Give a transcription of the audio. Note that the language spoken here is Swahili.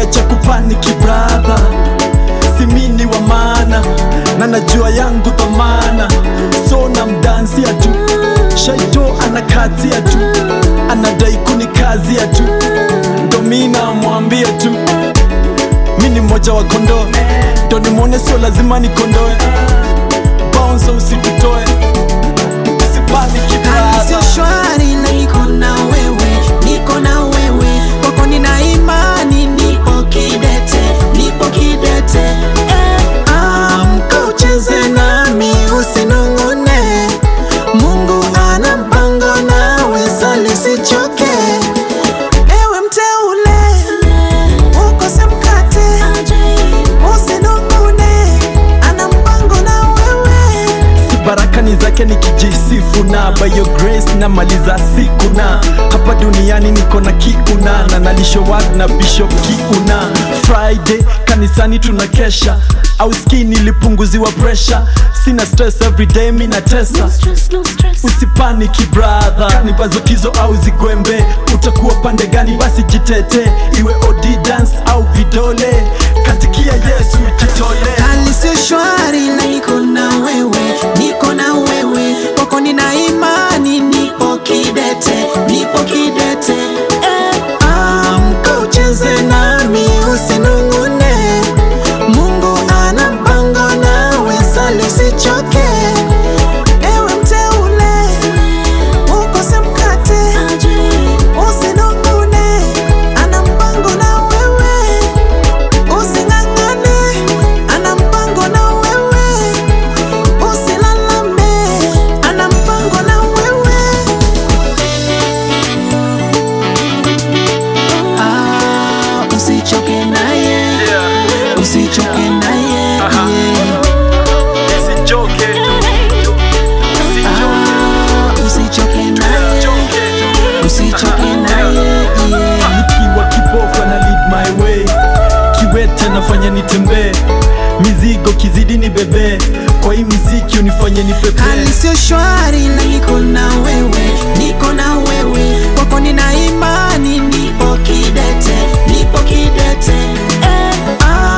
acha kupaniki brother simini wa maana na najua yangu dhamana so na mdansia tu shaito anakatia tu anadai kunikazia tu ndo mi namwambia tu mi ni mmoja wa kondoo ndo nimwone sio lazima nikondoe bounce usitutoe usipaniki Hali sio brother shwari na niko na wewe, niko na wewe, kwako nina imani, nipo kidete, nipo kidete. Eh, amka ucheze nami, usinong'one. Mungu ana mpango nawe, sali usichoke. Ewe mteule, ukose mkate, usinong'one. Ana mpango na wewe. si barakani zake nikijisifu na by your grace na maliza siku na hapa duniani niko na kiuna na nalishowad na bishop kiuna friday kanisani tunakesha au ski nilipunguziwa presha sina stress everyday mi natesa usipaniki brother kanibazokizo au zigwembe utakuwa pande gani basi jitete iwe odi dance au vidole katikia yesu jitole hali sio shwari na niko na wewe, niko na wewe, kwako nina imani, nipo kidete, nipo kidete. Eh, amka ucheze nami, usinung'une. Mungu ana mpango nawe, sali usichoke. Ewe mteule, ukose mkate, usinung'une. Ana mpango na wewe Using'ang'ane, ana mpango na wewe. Usilalame, ana mpango na wewe. Ah, usichoke naye, usichoke naye. yeah. Usichoke, Ah, usichoke naye, usichoke naye. yeah. nikiwa kipofu na lead my way kiwete nafanya nitembee mizigo kizidi ni bebe kwa hii mziki unifanye nipepee hali sio shwari na niko na wewe, niko na wewe, kwako nina imani, nipo kidete, nipo kidete. Eh, ah,